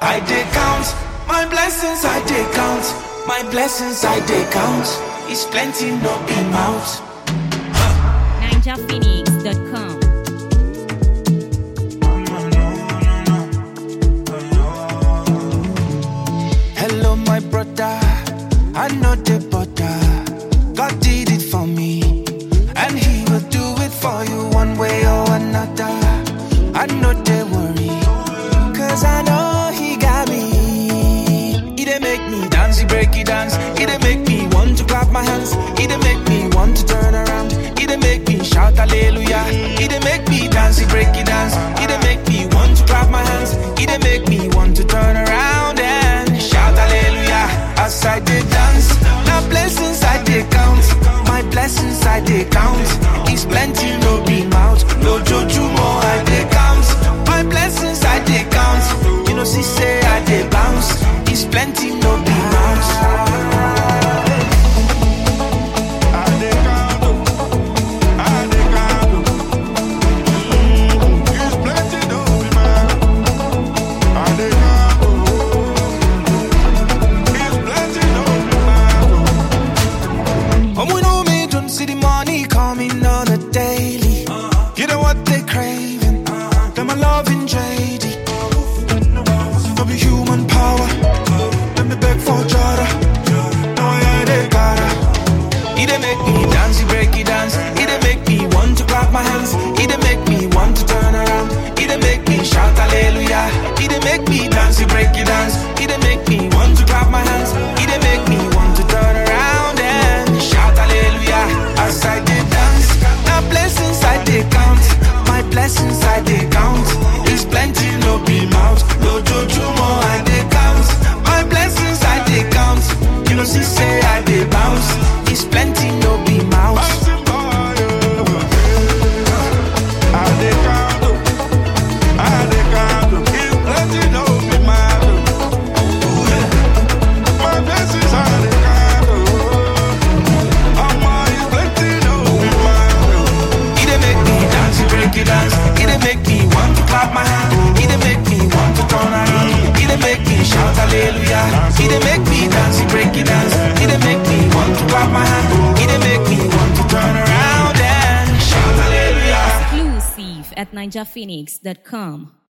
I dey count my blessings, I dey count my blessings, I dey count. It's plenty, no be mouth. NinjaPhoenix.com. Hello, my brother. I know the butter. God did it for me, and He will do it for you one way or another. I know they worry, cause I know He got me. He dey make me dance, He break it dance. He dey make me want to clap my hands. He dey make me want to turn around. He dey make me shout hallelujah. He dey make me dance, He break it dance. He dey make me want to clap my hands. He dey make me want to turn around and shout hallelujah as I dey dance. Now blessings I dey count, my blessings I dey count. It's plenty, no be mouth, no jojumo I dey count. My blessings I dey count, you know see say I dey bounce. It's plenty, no be mouth. And we know me don't see the money coming on a daily. You know what they craving? Them a loving JD. No be human power. Let me beg for Jada. No, yeah, they gotta. He dey make me dance, he break it dance. He dey make me want to clap my hands. He dey make me want to turn around. He dey make me shout hallelujah. He dey make me dance, he break it dance. He dey make me want to clap my hands. He dey make me want to turn around and shout hallelujah as I dey dance. Now blessings I dey count, my blessings I dey count. It's plenty, no be mouth, no jojumo I dey count. My blessings I dey count, you know see say I dey bounce. It's plenty, no be mouth. He dey make me dance, he break it dance. He dey make me want to clap my hand. He dey make me want to turn around. He dey make me shout hallelujah. He dey make me dance, he break it dance. He dey make me want to clap my hand. He dey make me want to turn around and shout hallelujah. Exclusive at NinjaPhoenix.com.